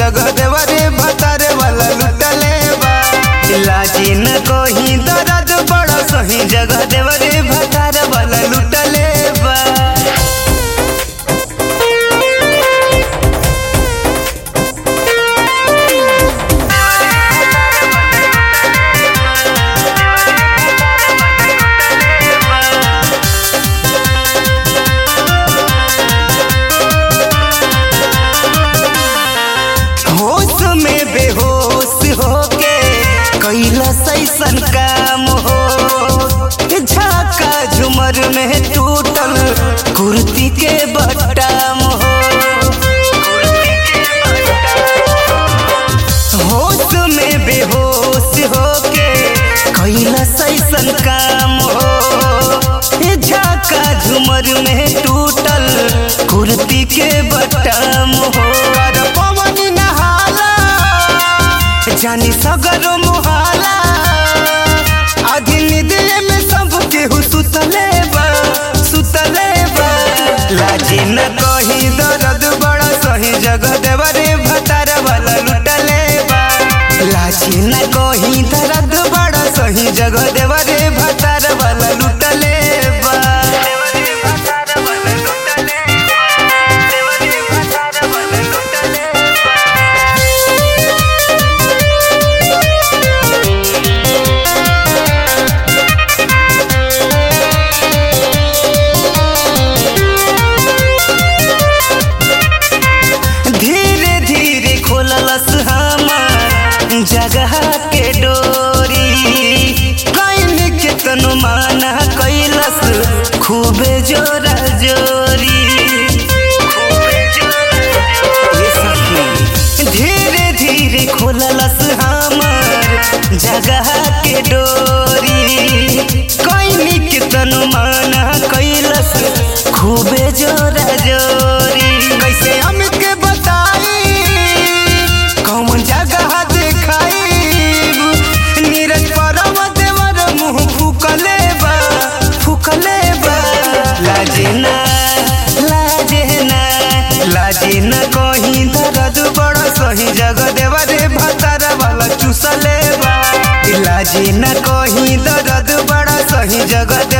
जगह देवरे भतारे वाला लुटले बा लाजी न कोही दर्द बड़ा सही जगह देवरे भतारे वाला लुटले बा होश में बेहोश होके कैला सैसन काम हो झाका झुमर में टूटल कुर्ती के बटाम हो होश में बेहोश होके कैला सैसन काम हो झाका झुमर में टूटल कुर्ती के बटाम हो अरे पवन नहाला जानी सगरो मुहाला आधी निदिले में सब केहू सुतले बा सुतले बा लाजी न कही दर्द बड़ा सही जगह देवरे भतार वाला लुटले बा लाजी न कही दर्द बड़ा सही जगह देवरे भतार वाला लुटले बा देवरे भतार वाला लुटले बा देवरे भतार वाला लुटले धीरे धीरे खोललस हमार जगह के डोरी कैन के तनु माना कैलस खूबे जोरा जोरी ये सखी धीरे धीरे खोललस हमार जगह के डोरी कैन के तनु माना कैलस खूबे जोरा जोरी कैसे हमके बताई कौन जगह देखाई नीरज परम देवर मुंह फूकले बा फूकले बा लाजे ना लाजे ना लाजे ना कहीं दर्द बड़ा सही जगह देवरे भतार वाला चूसले बा लाजे ना कहीं दर्द बड़ा सही जगह दे